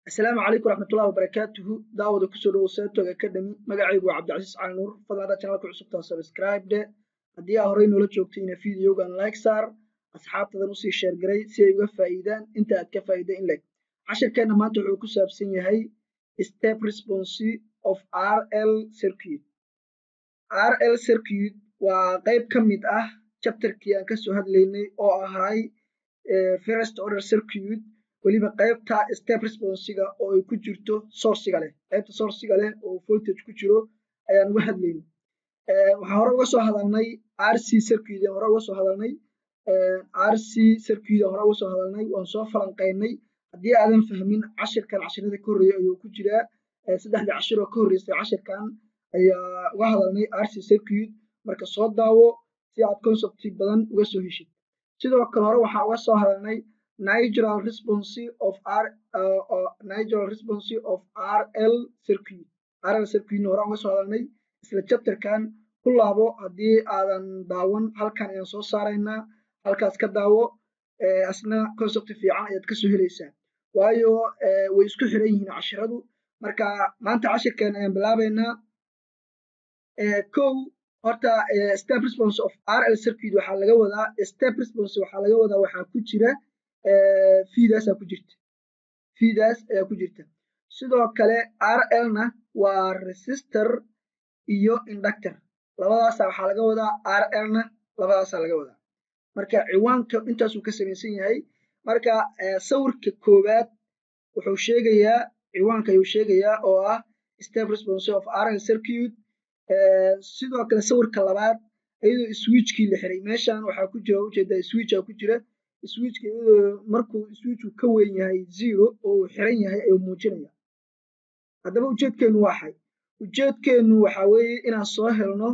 asalaamu calaykum waraxmatullahi wabarakaatuhu daawada kusoo dhowow seetog academy magacaygu waa cabdicasiis cali nuur fadlan haddaad channelka cusubtaa subscribe de haddii aa horey noola joogtayna videogan like saar asxaabtadan usii sheer garay si ay uga faa'iidaan inta aad ka faa'iida in leg cashirkeenna maanta wuxuu ku saabsan yahay step response of rl circuit rl circuit waa qayb ka mid ah chapterkii aan kasoo hadlaynay oo ahay first order circuit weliba qaybta step responsiga oo ay ku jirto sourciga leh qaybta sourciga leh oo voltage ku jiro ayaan uga hadlayna waxaan hore uga soo hadalnay rc circuit aan hore uga soo hadalnay rc circuit aan hore uga soo hadalnay waan soo falanqaynay haddii aadan fahmin cashirkan cashirada ka horreeya ayuu ku jiraa saddexdii cashir oo ka horreysay cashirkan ayaa uga hadalnay rc circuit marka soo daawo si aad concepti badan uga soo heshid sidoo kale hore waxaan uga soo hadalnay natural response of r uh, uh, natural response of rl circuit rl circuitna hore uga soo hadalnay isla chapterkan ku laabo haddii aadan daawan halkan ayaan soo saaraynaa halkaas ka daawo asna concept fiican ayaad kasoo helaysaa waayo way isku xiran yihiin cashiradu marka maanta cashirkan ayaan bilaabaynaa kow horta step response of rl circuit waxaa laga wadaa step response waxaa laga wadaa waxaa ku jira fiidaasaa ku jirta fiidaas ayaa ku jirta sidoo kale rlna waa resistor iyo inductor labadaasa waxaa laga wadaa rlna labadaasaa laga wadaa marka ciwaanka intaasuu ka samaysan yahay marka sawirka koowaad wuxuu sheegayaa ciwaanka ayuu sheegayaa oo ah step response of rl circuit sidoo kale sawirka labaad iyadoo switchkii la xiray meeshan waxaa ku jira ujeedaa switcha ku jira switchka iyadoo markuu switchku ka weyn yahay zero oo uu xiran yahay ayuu muujinaya haddaba ujeedkeenu waa xay ujeedkeenu waxaa weeye inaan soo helno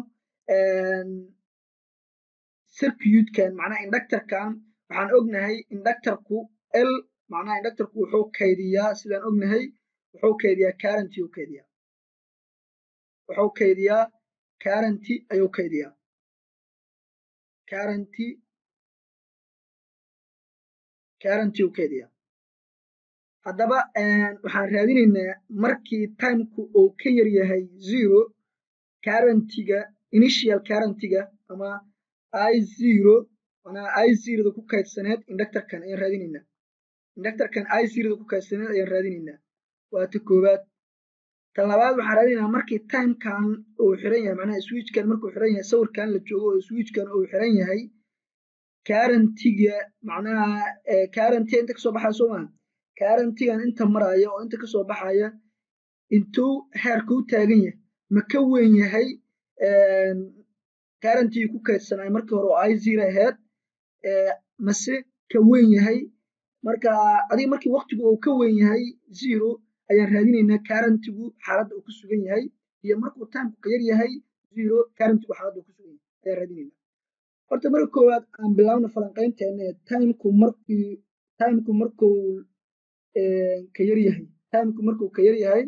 circuitkan macnaha inductorkan waxaan ognahay inductorku l macnaha inductorku wuxuu kaydiyaa sidaan ognahay wuxuu kaydiyaa currenty uu kaydiyaa wuxuu kaydiyaa currenty ayuu kaydiyaa currenty currenty uu kaydiyaa haddaba waxaan raadinaynaa markii timeku uu ka yar yahay zero currentyga initial currentyga ama i zero manaa i zeroda ku kaydsaneed inductorkan ayaan raadinaynaa inductorkan i zeroda ku kaydsaneed ayaan raadinaynaa waa ta koowaad tan labaad waxaan raadinaynaa markii timekan uu xiran yahay macnaha switchkan markuu xiran yahay sawirkan la joogo oo switchkan uu xiran yahay currentyga macnaha currenty inta kasoo baxaya soo maha currentygan inta maraya oo inta kasoo baxaya intuu heerka u taagan yahay ma ka weyn yahay currentygii ku kaydsanay markii hore oo i zero aheyd mase ka weyn yahay marka adiga markii waktigu uu ka weyn yahay zero ayaan raadinaynaa currentygu xaaladda uu ku sugan yahay iyo markuu timeku ka yar yahay zero currentygu xaaladda uu ku sugan yahay ayaan raadinaynaa horta marka koowaad aan bilaabna falanqaynteena timeku markii timeku markuu ka yar yahay timeku markuu ka yar yahay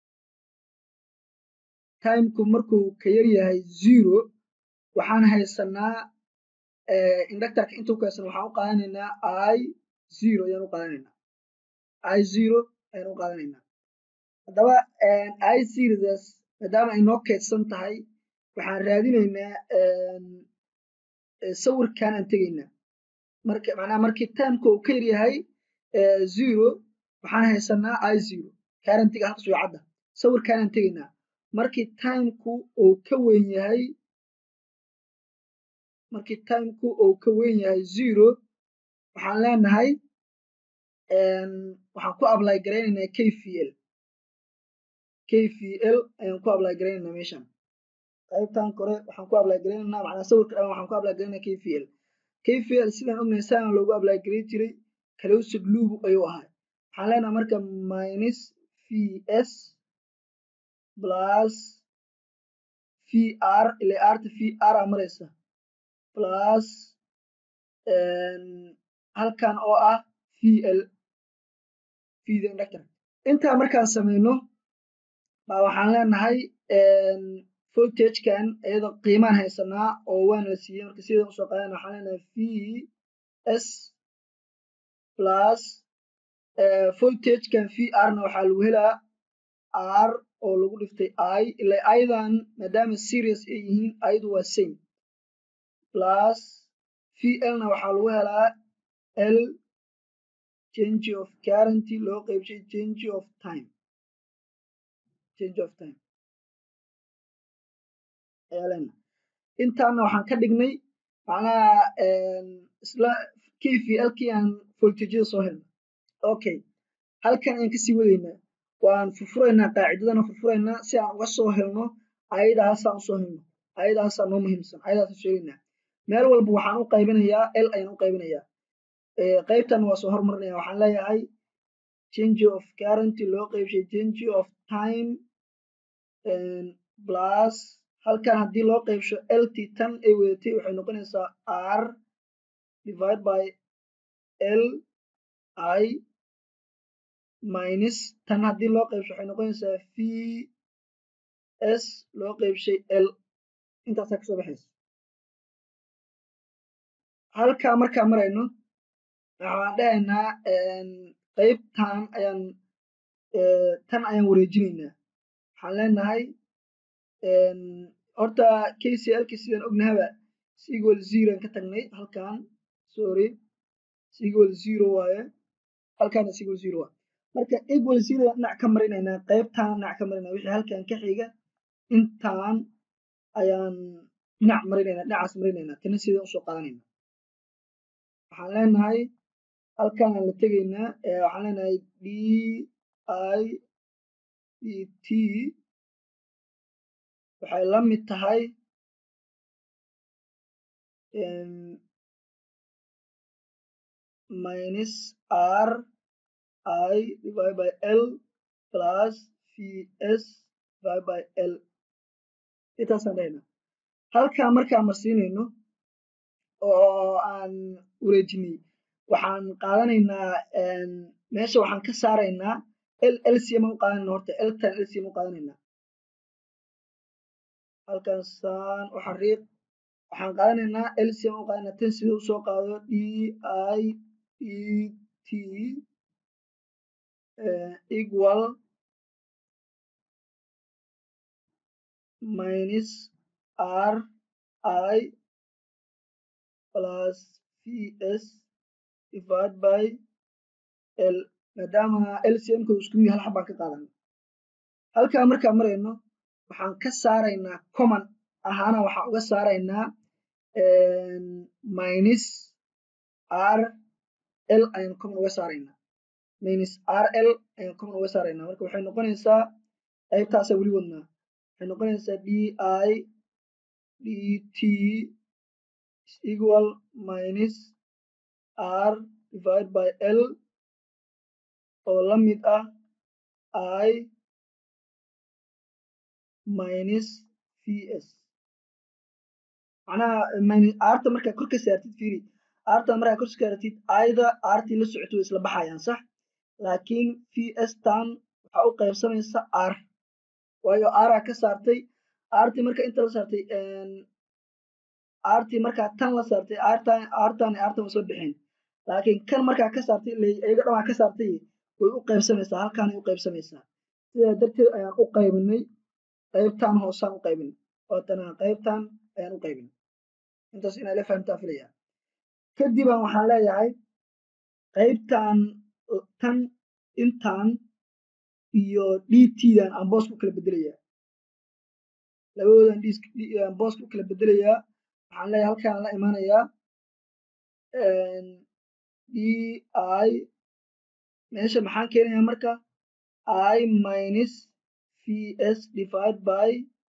timeku markuu ka yar yahay zero waxaan haysanaa inductorka inta ku haysan waxaan u qaadanaynaa i zero ayaan u qaadanaynaa i zero ayaan u qaadanaynaa haddaba i zerodaas maadaama ay noo kaydsan tahay waxaan raadinaynaa sawirkan aan tegaynaa marka macnaha markii timeka uu ka yar yahay zero waxaan haysanaa i zero currentyga halkas way cadda sawirkan aan tegaynaa markii timeku uu ka weyn yahay markii timeku uu ka weyn yahay zero waxaan leenahay waxaan ku apply garaynaynaa k v l k v l ayaan ku apply garaynaynaa meeshan qaybtan kore waxaan ku apply garaynaynaa macnaa sawirka dhan waxaan ku apply garaynaynaa k v l k v l sidaan ognahay sidaan loogu apply garay jiray closed loop ayuu ahay waxaan leenahay marka minus v s plus v r ile arta v r a maraysa plus halkan oo ah v l vda inductor intaa markaan samayno baa waxaan leenahay voltagekan iyadoo qiimaan haysanaa oo waana la siiyey marka sidan usoo qaadana waxaan leenahay v s plus voltagekan v r na waxaa lagu helaa r oo lagu dhiftay i ila ayadan maadaama serious ay yihiin ayadu waa same plus v l na waxaa lagu helaa l change of currenty loo qeybshay change of time change of time ayaa lena intaana waxaan ka dhignay macnaha isla k v l kii aan voltageyada soo helna okay halkan ayaan kasii wadaynaa waan furfuraynaa qaacidadana furfuraynaa si aan uga soo helno ayadaasaan usoo helno ayadaasaa noo muhiimsan ayadaasaan sheegaynaa meel walba waxaan u qaybinayaa l ayaan u qaybinayaa qaybtan waa soo hormarinaya waxaan leeyahay change of currenty loo qeybshay change of time plus halkan haddii loo qeybsho lt tan ay wadatay waxay noqonaysaa r divide by l i minus tan haddii loo qeybsho waxay noqonaysaa v s loo qeybshay l intaasaa kasoo baxaysa halkaa markaa marayno waxaan dhahaynaa qaybtan ayaan tan ayaan wareejinaynaa waxaan leenahay horta k c l ki sidaan ognahaba sequal zero aan ka tagnay halkan sorry sequal zero waaye halkaana sequal zero waaye marka equal zero dhinac ka marinaynaa qaybtan dhinac ka marinaa wixii halkan ka xiga intaan ayaan dhinac marinaynaa dhinacaas marinaynaa tana sidaan usoo qaadanayna waxaan leenahay halkan aan la tegaynaa waxaan leenahay d i d t waxay la mid tahay minus r i divide by l plus v s divide by l intaasaan dhahaynaa halkaa markaan marsiinayno oo aan wareejinay waxaan qaadanaynaa meesha waxaan ka saaraynaa l lcm u qaadanayna horta ltan lcm u qaadanaynaa halkan saan u xariiq waxaan qaadanaynaa lcm u qaadanayna tan sida usoo qaado d i e t equal minus r i plus v s divide by l maadaama lcmka isku mid hal xabaan ka qaadana halkaa markaan marayno waxaan ka saaraynaa common ahaana waxaan uga saaraynaa minus r l ayaan common uga saaraynaa minus r l ayaan common uga saaraynaa marka waxay noqonaysaa qaybtaasaa weli wadnaa waxay noqonaysaa d i d t equal minus r divide by l oo la mid ah i minus v s macnaha minus arta markaa kor ka saartid fiiri arta markaa kor ka saartid ayda artii la socoto way isla baxayaan sax laakiin v s tan waxaa u qaybsamaysa r waayo araa ka saartay artii marka inta la saartay artii markaa tan la saartay artan artan artan way soo bixeen laakiin kan markaa ka saartay iyaga dhamaa ka saartay way u qaybsamaysaa halkaanay u qaybsamaysaa sidaa darteed ayaan u qaybinay qaybtan hoosaan u qaybinay waatana qaybtan ayaan u qaybinay intaas inaa la fahamtaa filaya kadibaan waxaan leeyahay qaybtan tan intan iyo d tdan aan booska u kala bedelayaa labadoodan aan booska u kala bedelayaa waxaan leeyahay halkaan la imaanayaa d i meesha maxaan keenayaa marka i minus v s divide by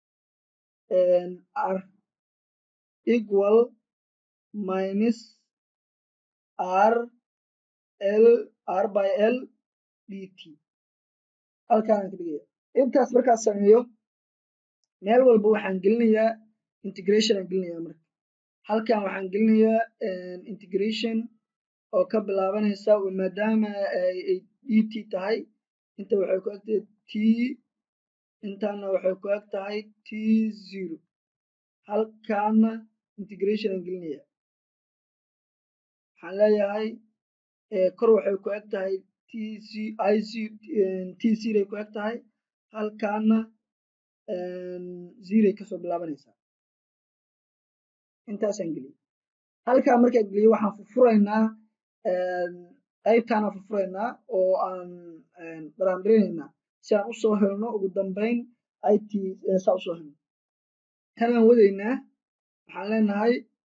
r equal minus r l r by l d t halkaanaan ka dhigaya intaas markaa sameeyo meel walba waxaan gelinayaa integration aan gelinayaa marka halkan waxaan gelinayaa integration oo ka bilaabanaysa maadaama ay d t tahay inta waxay ku eg tahay t intaana waxay ku eg tahay t zero halkaana integration aan gelinaya waxaan leeyahay kor waxay ku eg tahay t t ziray ku eg tahay halkaana ziray kasoo bilaabanaysaa intaasaan geliyey halkaa markaan geliyey waxaan furfuraynaa qaybtaanaan furfuraynaa oo aan dharaandhirinaynaa si aan usoo helno ugu dambeyn it saa usoo helno kanaan wadaynaa waxaan leenahay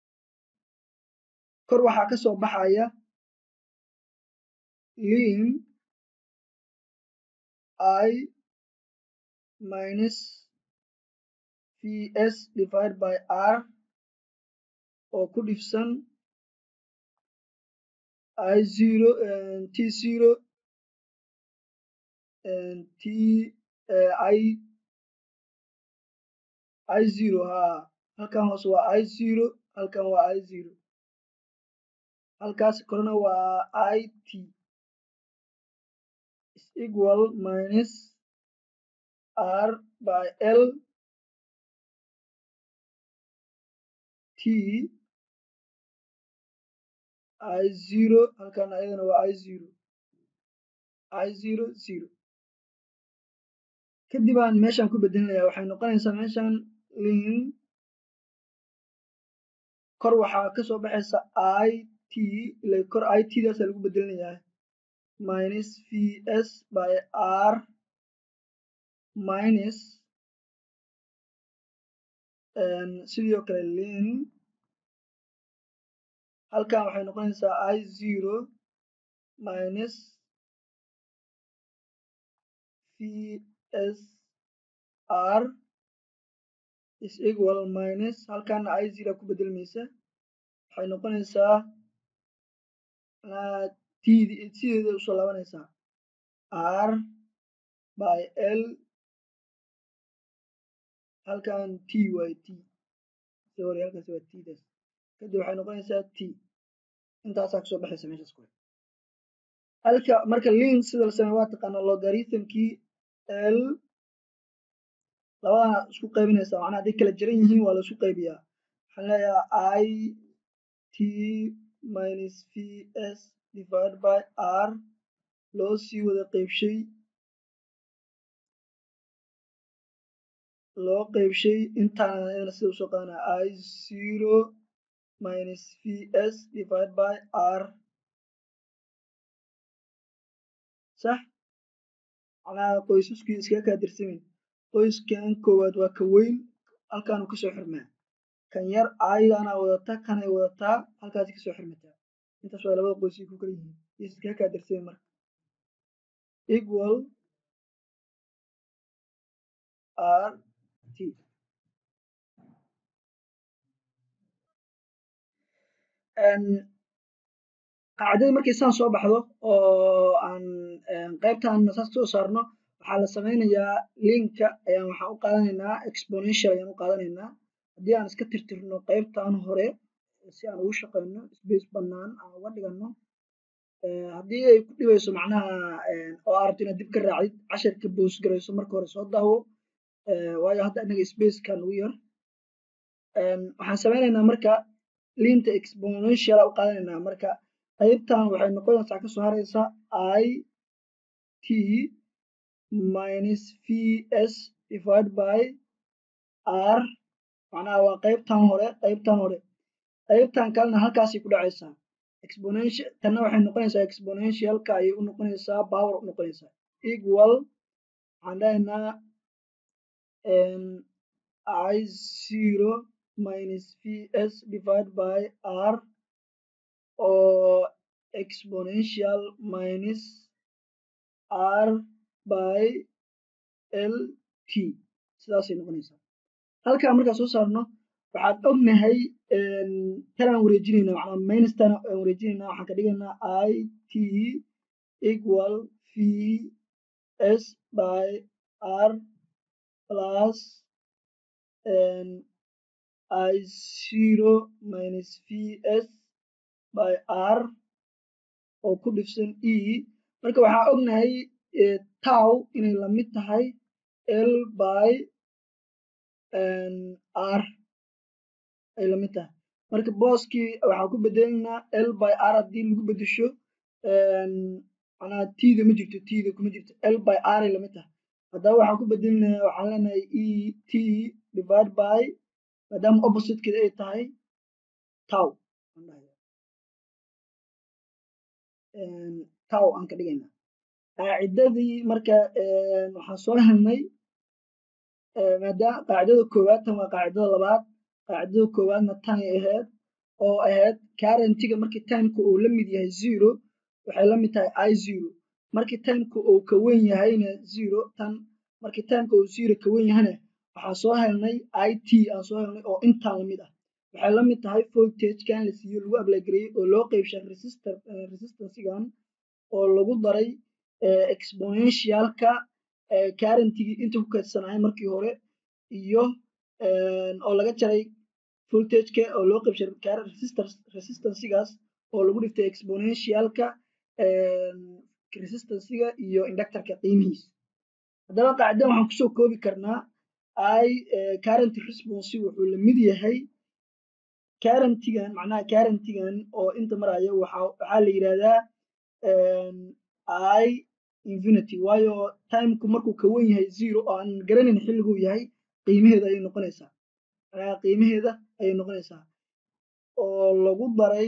kor waxaa ka soo baxaya lin i minus vs divided by r oo ku dhifsan i zero t zero t i i zero haa halkan hoose waa i zero halkan waa i zero halkaas korena waa i t is equal minus r by l t i zero halkan ayadana waa i zero i zero zero kadib aan meeshaan ku bedelinaya waxay noqonaysaa meeshaan lin kor waxaa kasoo baxaysa i t ila kor i t daasa lagu bedelinayaa minus vs by r minus sidoo kale lin halkan waxay noqonaysaa i zero minus vs r is equal minus halkaana i zero ku bedelmaysa waxay noqonaysaa td sideeda usoo laabanaysaa r by l halkan t waay t sorry halkaas waa t das kadib waxay noqonaysaa t intaasaa kasoo baxaysa meeshaas kore halka marka lin sida la sameey waa taqaanaa logarithmkii l labadana isku qaybinaysa macnaha hadday kala jiran yihiin waa la isku qaybiyaa waxaan leeyahay i t minus vs divided by r loo sii wada qeybshay loo qeybshay intaana ayadana sida usoo qaadanaya i zero minus vs divided by r sax macnaha qoysaskii iskaga kaa dirsamin qoyskan koowaad waa ka weyn halkaanu kasoo xirmaa kan yar aydaana wadata kanay wadataa halkaasi kasoo xirmataa intaas waa labada qoysay ku kala yihiin is iskaga kaa dirsamin marka equal r t qaacidada markay saan soo baxdo oo aan qaybtan saas kasoo saarno waxaa la sameynayaa linka ayaan waxaan u qaadanaynaa exponential ayaan u qaadanaynaa haddii aan iska tirtirno qaybtan hore si aan ugu shaqeyno space bannaan aan uga dhigano haddii ay ku dhibayso macnaha oo aad rabto inaad dib ka raacdid casharka boos garayso marka hore soo daawo waayo hadda inaga spacekan ugu yar waxaan sameynaynaa marka linta exponential u qaadanaynaa marka qaybtan waxay noqonaysaa kasoo haraysa i t minus vs divided by r macnaha waa qaybtan hore qaybtan hore qaybtan kalena halkaasay ku dhacaysaa exponential tanna waxay noqonaysaa exponentialka ayay u noqonaysaa power u noqonaysaa equal waxaan dhahaynaa i zero minus vs divided by r oo exponential minus r by l t sidaasay noqonaysaa halkaa markaa soo saarno waxaan ognahay tanaan wareejinayna macnaa minustan aan wareejinayna waxaan ka dhigaynaa i t equal v s by r plus i zero minus v s by r oo ku dhifsan e marka waxaa ognahay tow inay lamid tahay l by r ay lamid tahay marka booskii waxaan ku bedelaynaa l by r haddii lagu bedesho macnaha tda ma jirto tda kuma jirto l by r ay lamid tahay haddaba waxaan ku bedelinaa waxaan leenahay e t divide by maadaama oppositekeeda ay tahay tow tow aan ka dhigayna qaacidadii marka waxaan soo helnay maadaama qaacidada koowaad tan waa qaacidada labaad qaacidada koowaadna tanay ahayd oo ahayd currentiga markii timeka uu la mid yahay zero waxay la mid tahay i zero markii timeka uu ka wen yahayna zero tan markii timeka uu zero ka wen yahayna waxaan soo helnay i t aan soo helnay oo intaan lamid ah waxay la mid tahay voltagekan la siiyo lagu ablagareyey oo loo qeybshay resistor resistancegan oo lagu daray exponentialka currentigii inta ku kaydsanaya markii hore iyo oo laga jaray voltageka oo loo qeybshay resistancegaas oo lagu dhiftay exponentialka resistancega iyo inductorka qiimihiisa haddaba qaacidan waxaan kusoo koobi karnaa i current response wuxuu la mid yahay currentigan macnaha currentigan oo inta maraya waxaa la yidhahdaa i infinity waayo timeku markuu ka wen yahay zero oo aan garanayn xilliguu yahay qiimaheeda ayay noqonaysaa macnaha qiimaheeda ayay noqonaysaa oo lagu daray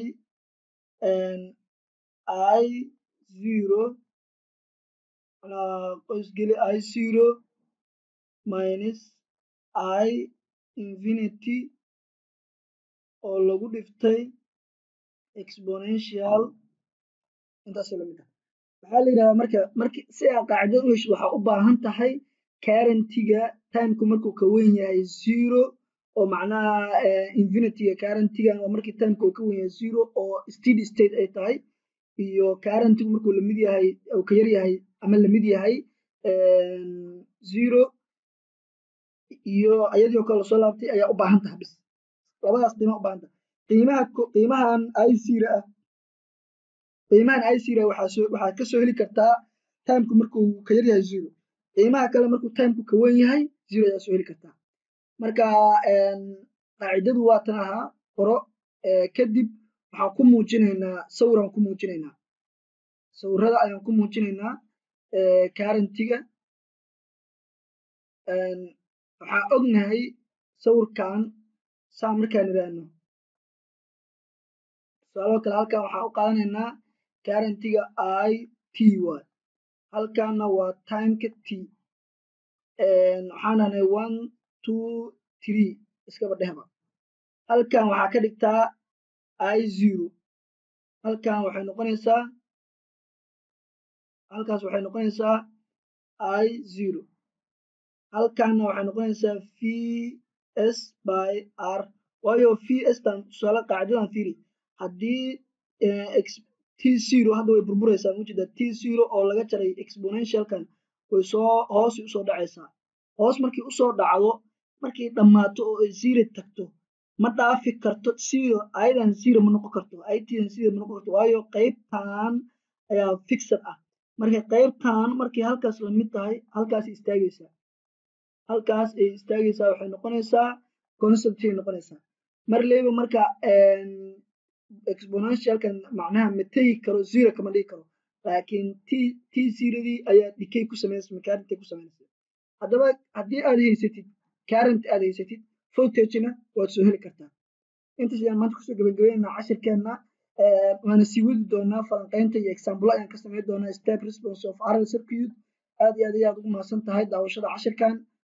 i zero macnaha qoysgeli i zero minus i infinity oo lagu dhiftay exponential intaasoo lamid ah waxaa la yidhahdaa marka marki si aa qaacidada u hesho waxaa u baahan tahay currentiga timeku markuu ka wen yahay zero oo macnaha infinityga currentigan waa markii timeka uu ka wen yahay zero oo steady state ay tahay iyo currentigu markuu lamid yahay uu ka yar yahay ama lamid yahay zero iyo iyadii oo kale lasoo laabtay ayaa u baahan tahay bis labadaas qiima u baahan tahay qiimaha qiimahan i zero ah qiimahan i zero waxaa soo waxaad ka soo heli kartaa timeku markuu ka yar yahay zero qiimaha kale markuu timeku ka wen yahay zero ayaa soo heli kartaa marka qaacidadu waa tan ahaa qoro kadib waxaan ku muujinaynaa sawiraan ku muujinaynaa sawirada ayaan ku muujinaynaa currentiga waxaa ognahay sawirkan saa markaan idhaahno tusaaloo kale halkan waxaan u qaadanaynaa currentiga i t y halkanna waa timeka t waxaan dhahnay one two three iskaba dhehba halkan waxaa ka dhigtaa i zero halkan waxay noqonaysaa halkaas waxay noqonaysaa i zero halkanna waxay noqonaysaa v s by r waayo v s tan tusaale qaacidadan fiiri haddii t zero hadda way burburaysaa mujida t zero oo laga jaray exponentialkan way soo hoos usoo dhacaysaa hoos markii usoo dhacdo markay dhammaato oo ay zero tagto ma dhaafi karto zero ayadan zero ma noqon karto aytidan zero ma noqon karto waayo qaybtan ayaa fixed ah marka qaybtan markay halkaas lamid tahay halkaas istaagaysaa halkaas ay istaagaysaa waxay noqonaysaa conceptay noqonaysaa mar leyba marka exponentialkan macnaha ma tegi karo zero kama dhigi karo laakiin t t zerodii ayaa decay ku samaynaysa currentay ku samaynaysa haddaba haddii aad haysatid current aad haysatid voltagena waad soo heli kartaa intaas ayaan maanta kusoo gabagabaynaynaa cashirkeenna waana sii wadi doonaa falanqaynta iyo example ayaan ka samayn doonaa step response of RL circuit aad iyo aad ayaad ugu mahadsan tahay daawashada cashirkan